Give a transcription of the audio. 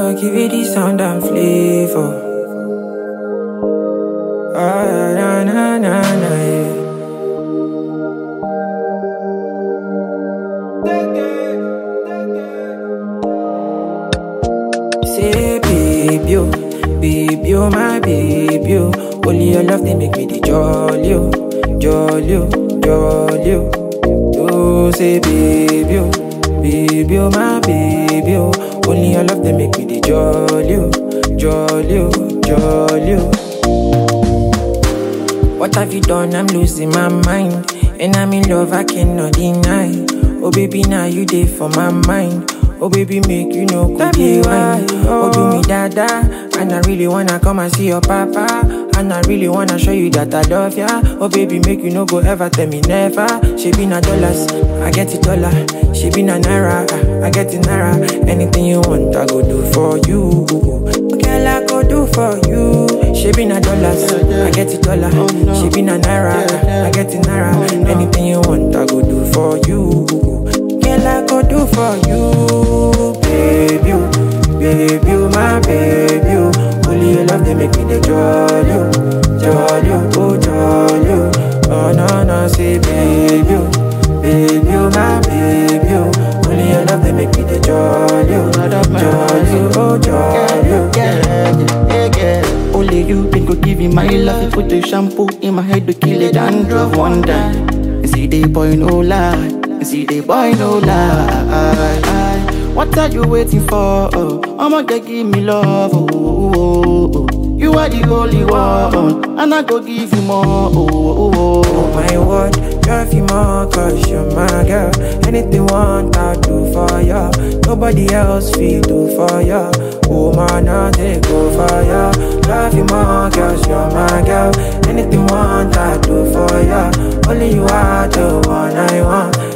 I'ma give it the sound and flavor. Ah, na na na na, yeah. Say, baby, oh, baby, oh, my baby, oh. Only your love, they make me the jolly, oh, jolly, oh, jolly, oh. Oh, say, baby, oh, baby, oh, my baby, oh. Only your love, they make me the jolly, oh, jolly, oh, jolly, oh. What have you done? I'm losing my mind. And I'm in love, I cannot deny. Oh, baby, now you there for my mind. Oh, baby, make you know, could be wine. Oh, do me dada. And I really wanna come and see your papa. And I really wanna show you that I love ya. Oh, baby, make you no go ever tell me never. She be na dollars, I get it dollar. She be na naira, I get it naira. Anything you want, I go do for you. Girl, I go do for you. She be na dollars, I get it dollar. She be na naira, I get it naira. Anything you want, I go do for you. Girl, I go do for you, baby, oh, baby, oh, my baby. oh. Only your love they make me the jolly, oh, jolly, oh, oh, jolly. oh. Oh no no, say baby, oh, baby, oh, my baby. oh. Only your love they make me the jolly, oh, jolly, oh, jolly. oh. yeah, yeah, yeah. Only you been go give me my love. You put the shampoo in my head to kill it dandruff one day. And see the boy no lie. And see the boy no lie. What are you waiting for? Oh, I'ma get give me love. Oh, oh, oh, oh. You are the only one, and I go give you more. Oh, oh, oh, Oh my word, drive you more cause you're my girl Anything want I do for ya Nobody else feel do for ya Oh man, I take go for ya Love you more cause you're my girl Anything want I do for ya Only you are the one I want